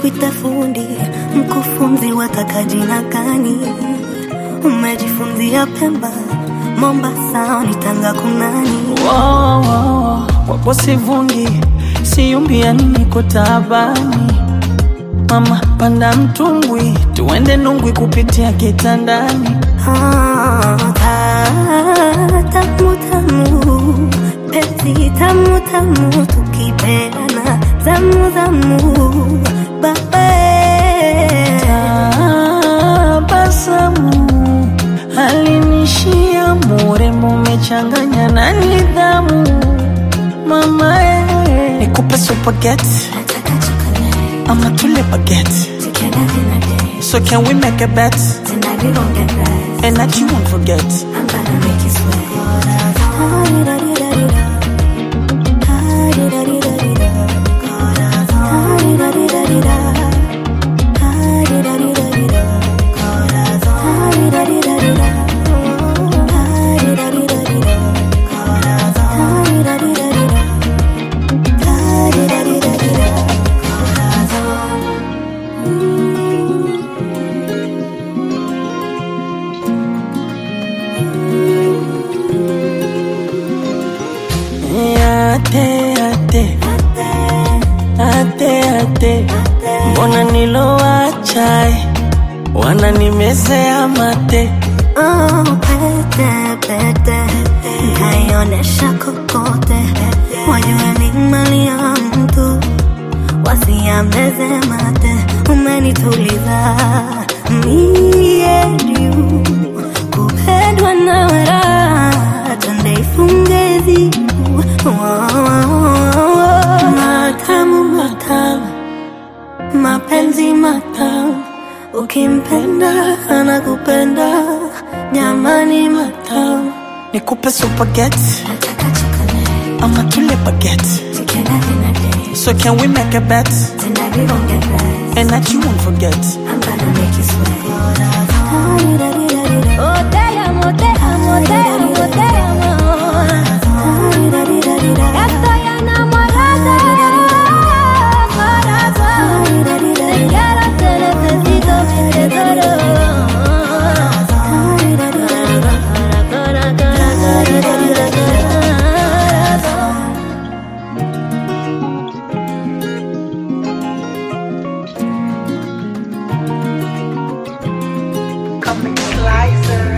nikuite fundi, mkufunzi wataka jina gani? Umejifunzia Pemba, Mombasa, ni Tanga kunani? Wow, wow, wapo sivungi, siumbia niko taabani. Mama panda mtumbwi, tuende Nungwi kupitia kitandani. Ah, ta- tamu tamu, penzi tamu tamu, tukipeana zamu zamu, babe Tabasamu alinishia murembo, umechanganya na nidhamu. Mama eh, nikupe supageti nataka chocolate, ama tule bageti. together in a day, So can we make a bet tonight we gon' get right. and that you won't forget? I'm gonna make you sweat. Ate, ate, ate, ate, mbona nilowacha eh, wananimezea mate. Oh, pete, pete, kaionesha kokote, wajue ni mali ya mtu, wasiameze mate, umenituliza mie juu, kupendwa na raha, twende ifunge zibu, matamu matamu mapenzi matamu, ukimpenda anakupenda, jamani matamu. Nikupe supageti Nataka chocolate, ama tule bageti. together in a day, So can we make a bet tonight we gon' get right. and that you won't forget? I'm gonna make you sweat. Oh, te amo, te amo, te amo, te amo. Estoy enamorada, corazón. Te quiero, te necesito, te adoro. Coming slicer.